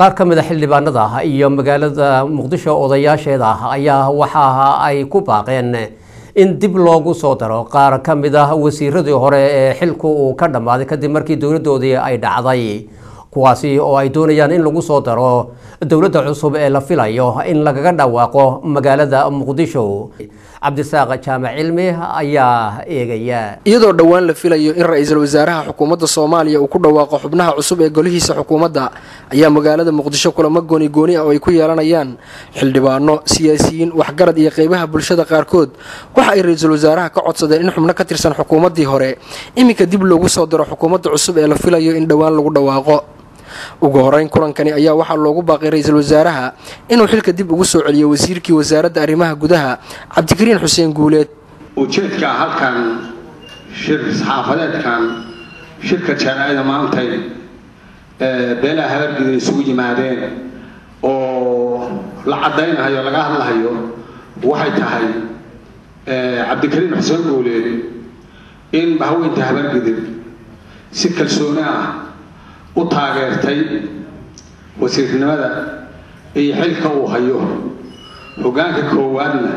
qaar ka mida xildhibaanada iyo magaalada muqdisho odayaasheeda ayaa waxa ay ku baaqeen in dib loogu soo daro qaar ka mid ah wasiiradii hore ee xilku uu ka dhammaaday kadib markii dowladoodii ay dhacday kuwaasi oo ay doonayaan in lagu soo daro dowladda cusub ee la filayo in lagaga dhawaaqo magaalada muqdisho cabdisaaq jaamac cilmi ayaa eegaya iyadoo dhowaan la filayo in ra-iisul wasaaraha xukuumadda soomaaliya uu ku dhawaaqo xubnaha cusub ee golihiisa xukuumadda ayaa magaalada muqdisho kulamo gooni gooni ah oo ay ku yeelanayaan xildhibaano siyaasiyiin waxgarad iyo qeybaha bulshada qaarkood waxa ay ra-iisul wasaaraha ka codsadeen in xubno ka tirsan xukuumaddii hore iminka dib loogu soo daro xukuumadda cusub ee la filayo in dhowaan lagu dhawaaqo ugu horeyn kulankani ayaa waxaa loogu baaqay ra-iisul wasaaraha inuu xilka dib ugu soo celiyo wasiirkii wasaaradda arrimaha gudaha cabdikariin xuseen guuleed ujeedka halkan shir saxaafadeedkan shirka jaamacada maantay beelaha habargida isugu yimaadeen oo la caddaynayo laga hadlahayo waxay tahay cabdikariin xuseen guuleed in haweynta habargidib si kalsooni ah u taageertay wasiirnimada iyo xilka uu hayo hoggaanka koowaadna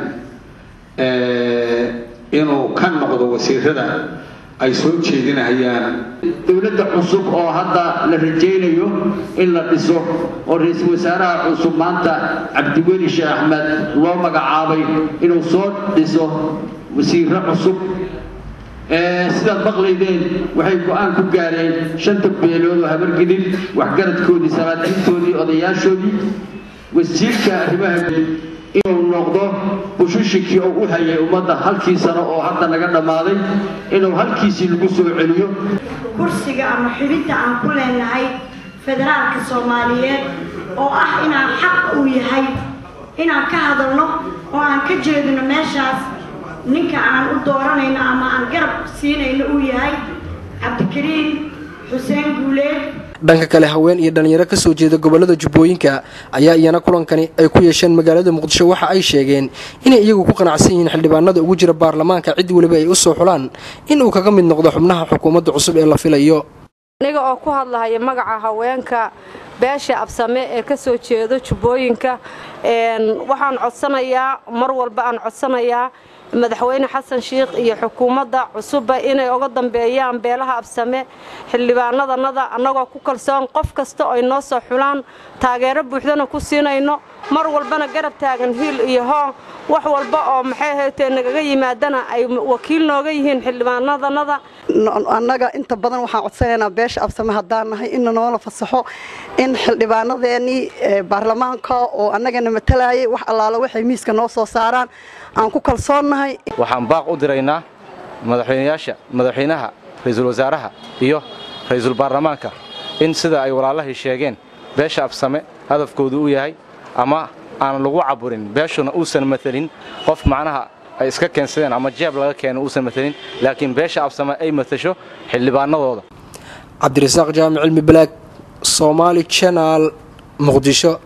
inuu ka noqdo wasiirada ay soo jeedinahayaan dowladda cusub oo hadda la rajaynayo in la dhiso oo ra-iisul wasaaraha cusub maanta cabdiweli sheekh axmed loo magacaabay inuu soo dhiso wasiiro cusub sidaad maqlaydeen waxay go-aan ku gaareen shanta beelood oo habargidin waxgaradkoodii salaadiintoodii odayaashoodii wasiirka arrimaha inuu noqdo bushushikii uu u hayay ummadda halkii sano oo hadda naga dhammaaday inuu halkiisii lagu soo celiyo kursiga ama xidhidda aan ku leenahay federaalka soomaaliyeed oo ah inaan xaq uu yahay inaan ka hadalno oo aan ka jeedino meeshaas ninka aan u dooranayno ama aan garab siinayno uu yahay cabdikariin xuseen guuleed dhanka kale haween iyo dhalinyaro kasoo jeeda gobolada jubbooyinka ayaa iyana kulankani ay ku yeesheen magaalada muqdisho waxa ay sheegeen inay iyagu ku qanacsan yihiin xildhibaanada ugu jira baarlamaanka cid weliba ay u soo xulaan in uu kaga mid noqdo xubnaha xukuumadda cusub ee la filayo aniga oo ku hadlahaya magaca haweenka beesha absame ee ka soo jeedo jubbooyinka waxaan codsanayaa mar walba aan codsanayaa madaxweyne xasan shiikh iyo xukuumadda cusubba inay uga dambeeyaan beelaha absame xildhibaanadanada annagoo ku kalsoon qof kasta oo noo soo xulaan taageero buuxdana ku siinayno mar walbana garab taagan hiil iyo hoon wax walba oo maxay haytee nagaga yimaadana ay wakiil nooga yihiin xildhibaanadanada annaga inta badan waxaan codsanaynaa beesha absame haddaan nahay inna noola fasaxo in xildhibaanadeennii baarlamaanka oo annagana matalayay wax allaala waxay miiska noo soo saaraan aan ku kalsoonnahay waxaan baaq u diraynaa madaxweynayaasha madaxweynaha ra-iisul wasaaraha iyo ra-iisul baarlamaanka in sida ay walaalahii sheegeen beesha absame hadafkoodu u yahay ama aan lagu caburin beeshuna uusan matelin qof macnaha ay iska keensadeen ama jeeb laga keeno uusan matelin laakiin beesha absame ay matasho xildhibaanadooda cabdirasaaq jaamic cilmi balaag soomaali janaal muqdisho